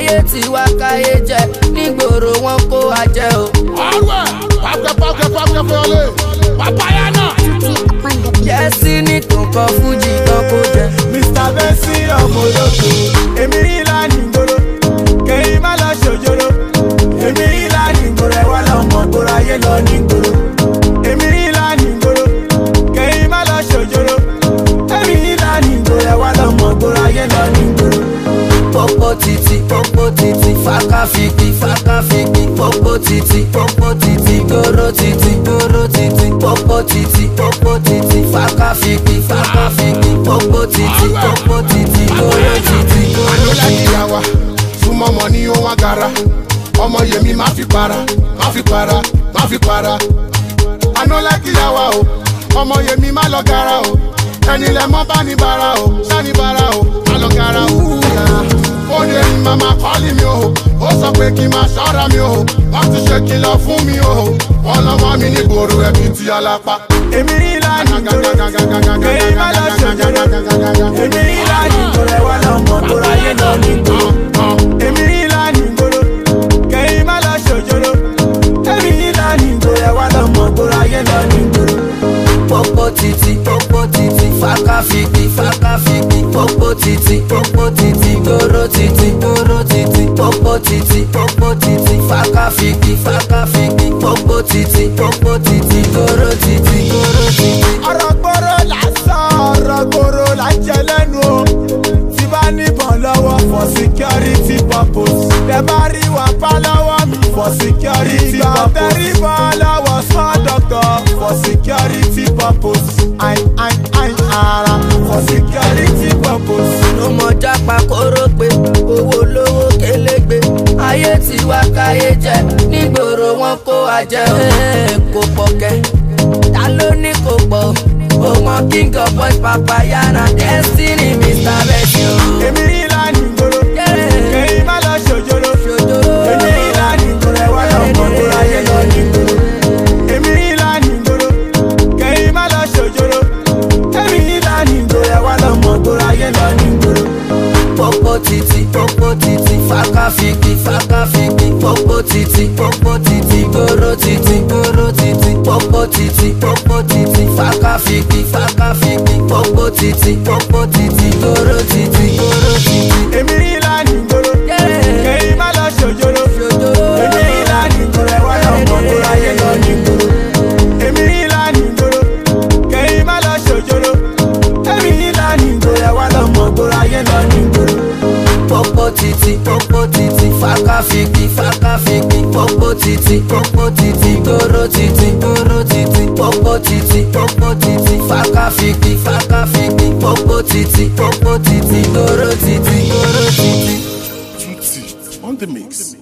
ayé tí wá káyé jẹ nígboro wọn kó wa jẹ o. ọ̀rẹ́ pàkẹ́ pàkẹ́ pàkẹ́ fẹ́lẹ́ pàpáyà náà. yẹ́sí ní tó ń kọ fújì tán kó jẹ. mr bessi ọmọ olóko èmi rí ìlànà ìgboro kẹ́yìn má lọ ṣòjòrò èmi rí ìlànà ìgboro ẹ̀ wá lọ́mọ gbòòrò ayé lọ ní ìgboro èmi rí ìlànà ìgboro kẹ́yìn má lọ ṣòjòrò èmi rí ìlànà ìgboro ẹ̀ wá lọ́mọ gbòòrò ayé lọ ní ìgboro. Popo titi, popo titi, faka fiki, faka fiki, popo titi, popo titi, goro titi, goro titi, popo titi, popo titi, faka fiki, faka fiki, popo titi, popo titi, goro titi, goro àlọ́lá titi. ìyàwó súnmọ́ mọ́ ní ohun agara ọmọ yèmí má fi para má fi para má fi para. àlọ́lá ìyàwó o ọmọ yèmí má lọ gara o ẹni lẹ mọ́ bá ní bara o sani bara o má lọ gara o. ó ní ẹni màmá kọ́lì mi o ó sọ pé kí n máa ṣọ́ra mi o wọ́n ti ṣe kìlọ̀ fún mi o wọ́n lọ́mọ mi ní gbòòrò ẹbí ti alápá. èmi rí ìlànà ìgboro kẹ́yìn má lọ ṣòjòrò èmi rí ìlànà ìgboro ẹ̀ wá lọ́mọ gbòòrò ayé lọ ní ìgboro. èmi rí ìlànà ìgboro kẹ́yìn má lọ ṣòjòrò èmi rí ìlànà ìgboro ẹ̀ wá lọ́mọ gbòòrò ayé lọ ní ìgboro. Popo titi, popo titi, faka fiki, faka fiki, popo titi, popo titi, goro titi, goro titi, popo titi, popo titi, faka fiki, faka fiki, popo titi, popo titi, goro titi, goro titi. ọ̀rọ̀ gbòòrò lásán ọ̀rọ̀ gbòòrò lájẹ lẹ́nu o tí bá níbọn lọ́wọ́ for security purpose tẹ bá rí wà pa lọ́wọ́ mi for security purpose ìgbà tẹ́rí bọ́ lọ́wọ́ small doctor for security purpose ain ain ain ara for security purpose. ló mọ jápa kóró pé owó lówó kélégbé ayé tí wá káyé jẹ nígboro wọn kó wa jẹ o. Ẹ́ẹ̀, kò pọ̀ kẹ́ ta ló ní kò pọ̀ o mọ king of boys papaya na destiny mr bessi o. èmi rí ìlànà ìgboro Yeah. kẹ́yìn má lọ ṣòjòrò ṣòjò èmi rí ìlànà ìgboro ẹ̀ wá lọ́mọ gbòòrò ayé lọ ní ìgboro. èmi rí ìlànà ìgboro kẹ́yìn má lọ ṣòjòrò èmi rí ìlànà ìgboro ẹ̀ wá lọ́mọ gbòòrò ayé lọ ní ìgboro. popo titi popo titi faka fiki faka fiki popo titi popo titi goro titi goro titi popo titi popo titi faka fiki faka fiki popo titi popo titi goro titi goro titi. èmi rí ìlànà ìgboro Yeah. kẹ́yìn má lọ ṣòjòrò ṣòjò èmi rí ìlànà ìgboro ẹ̀ wá lọ́mọ gbòòrò ayé lọ ní ìgboro. èmi rí ìlànà ìgboro kẹ́yìn má lọ ṣòjòrò èmi rí ìlànà ìgboro ẹ̀ wá lọ́mọ gbòòrò ayé lọ ní ìgboro. popo titi popo titi faka fiki faka fiki popo titi popo titi goro titi goro titi popo titi popo titi faka fiki faka fiki popo titi popo titi goro titi goro titi. Tutti on the mix.